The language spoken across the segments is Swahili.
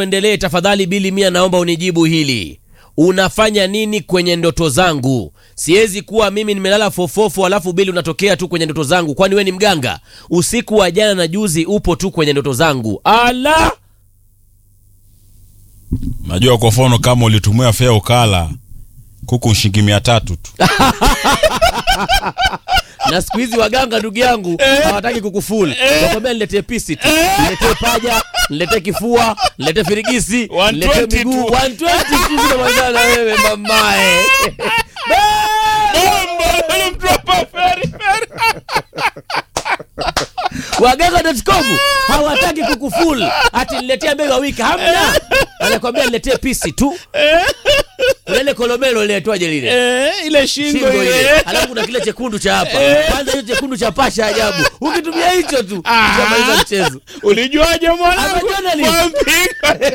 Endelee tafadhali, Bili Mia, naomba unijibu hili. Unafanya nini kwenye ndoto zangu? Siwezi kuwa mimi nimelala fofofo alafu Bili unatokea tu kwenye ndoto zangu, kwani we ni mganga? Usiku wa jana na juzi upo tu kwenye ndoto zangu. Ala, Najua kwa mfano kama ulitumia fea ukala kuku shilingi mia tatu tu. na siku hizi waganga ndugu yangu hawataki kukufuli, wakwambia niletee pisi tu, niletee paja, niletee kifua, niletee firigisi, 120 niletee miguu tu. 120 tu zinamalizana na wewe mamae. Waganga.com hawataki kukuful, ati niletee mbegu ya wiki, hamna. Anakwambia niletee pisi tu. Kuna ile kolomelo liletwaje lile Eh, ile shingo shingo ile, ile. alafu kuna kile chekundu cha hapa. Kwanza hiyo chekundu cha pasha ajabu, ukitumia hicho tu utamaliza mchezo. Ulijuaje mwanangu? Amejua nini? Kwa mpingo.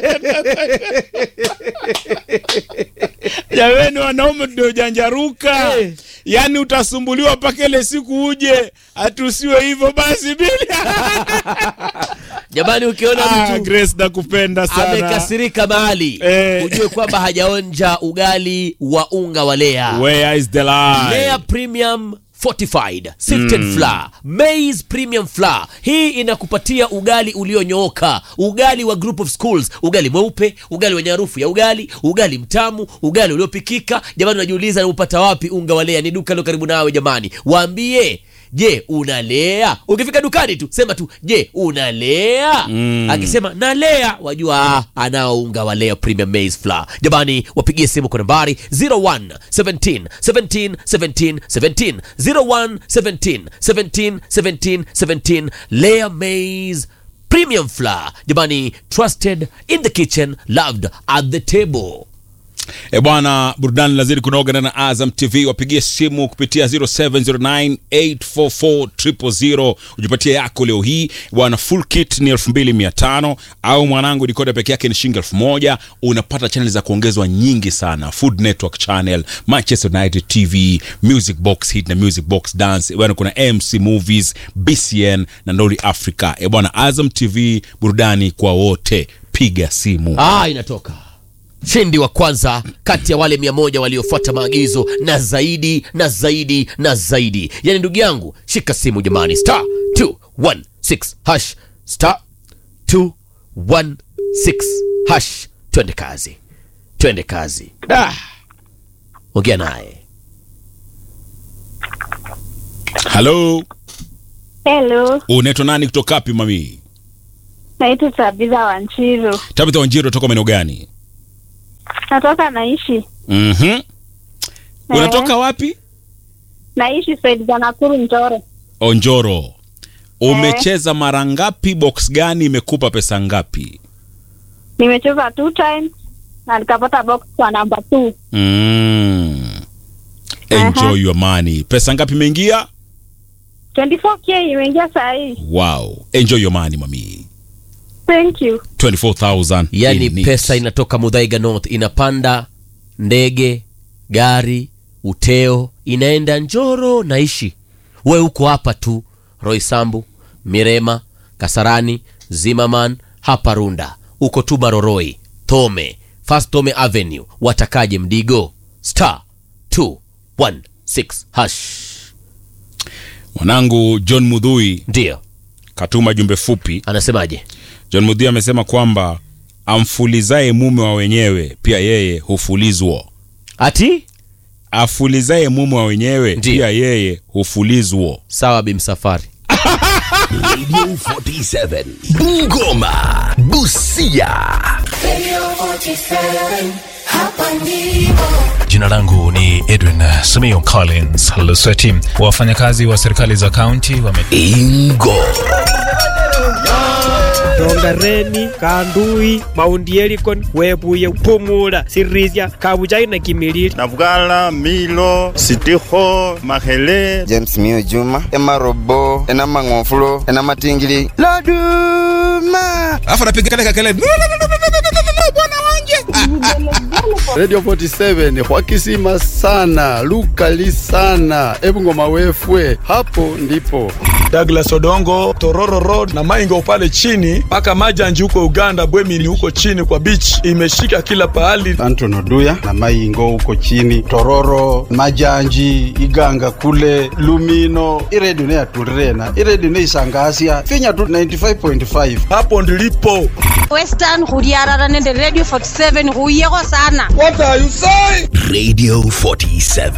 Jameni, wanaume ndio janjaruka. Eh. Yaani utasumbuliwa mpaka ile siku uje atusiwe hivyo basi bili. Jamani, ukiona Ah, mtu Grace nakupenda sana. amekasirika mahali Eh. ujue kwamba hajaonja ugali wa unga wa Lea. Where is the lie? Lea Premium Fortified Sifted Flour Maize Premium Flour. Hii inakupatia ugali ulionyooka, ugali wa group of schools, ugali mweupe, ugali wenye harufu ya ugali, ugali mtamu, ugali uliopikika. Jamani, unajiuliza naupata wapi unga wa Lea? Ni duka lilo karibu nawe. Jamani, waambie Je, unalea? Ukifika dukani tu sema tu je, unalea? Akisema nalea, wajua ah, anao unga wa Lea Premium Maize Flour. Jamani, wapigie simu kwa nambari 01 17 17 17 17 01 17 17 17 17 Lea Maize Premium Flour. Jamani, trusted in the kitchen, loved at the table. E bwana, burudani lazidi kunoga ndani ya Azam TV. Wapigie simu kupitia 0709844000 ujipatie yako leo hii bwana. Full kit ni 2500 au mwanangu, dikoda peke yake ni shilingi 1000. Unapata channel za kuongezwa nyingi sana, Food Network channel, Manchester United TV, Music Box Hit na Music Box Dance. E bwana, kuna MC Movies, BCN na Ndoli Africa. E bwana, Azam TV, burudani kwa wote. Piga simu. Ah, inatoka shindi wa kwanza kati ya wale mia moja waliofuata maagizo na zaidi na zaidi na zaidi. Yani ndugu yangu, shika simu jamani, star 216 hash star 216 hash. Twende kazi, twende kazi. Da, ongea naye. Halo, Hello, unaitwa nani kutoka wapi mami? naitwa Tabitha Wanchiru, Tabitha Wanjiru toka maeneo gani? natoka naishi Mhm. Unatoka wapi? naishi saidi za Nakuru Njoro. Onjoro. Umecheza mara ngapi? Box gani imekupa pesa ngapi? Nimecheza two times na nikapata box kwa namba two. Mm. Enjoy Aha. your money. Pesa ngapi imeingia? 24k imeingia saa hii. Wow. Enjoy your money mami. Thank you. 24,000. Yani in it. pesa inatoka Mudhaiga North, inapanda ndege, gari, uteo, inaenda Njoro. Naishi we uko hapa tu, Roysambu, Mirema, Kasarani, Zimmerman, hapa Runda, uko tu Baroroi, Thome, First Thome Avenue, watakaje Mdigo, star 216 hash. Mwanangu John Mudhui Ndio katuma jumbe fupi. anasemaje? John Mudhui amesema kwamba amfulizaye mume wa wenyewe pia yeye hufulizwa. Ati Afulizaye mume wa wenyewe Ndiyo. pia yeye hufulizwa. sawa, bimsafari Radio 47 Bungoma Busia Jina langu ni Edwin Simiyu Collins Lusweti. Wafanyakazi wa serikali za kaunti wame Ingo rongareni kandui maundi elikon webuye pumula sirisia kabujai na kimilili Navugala, Milo, Sitiho, Mahele, james mio juma emarobo enamang'ofulo enamatingili loduma Alafu anapiga kale kakele. Bwana wanje. Radio 47 hwakisima sana lukali sana ebungoma wefwe hapo ndipo Douglas Odongo, Tororo Road na Maingo pale chini mpaka Majanji huko Uganda, Bwemili huko chini kwa beach, imeshika kila pahali. Anton Oduya na Maingo huko chini, Tororo, Majanji, Iganga kule Lumino. Iredio neyatulirena iredio neisangasya finya tu 95.5 hapo ndilipo. Western Hudiarara nende Radio 47 huyeko sana. What are you saying? Radio 47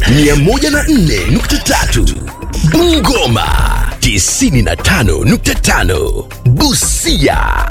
104.3 Bungoma 95.5 Busia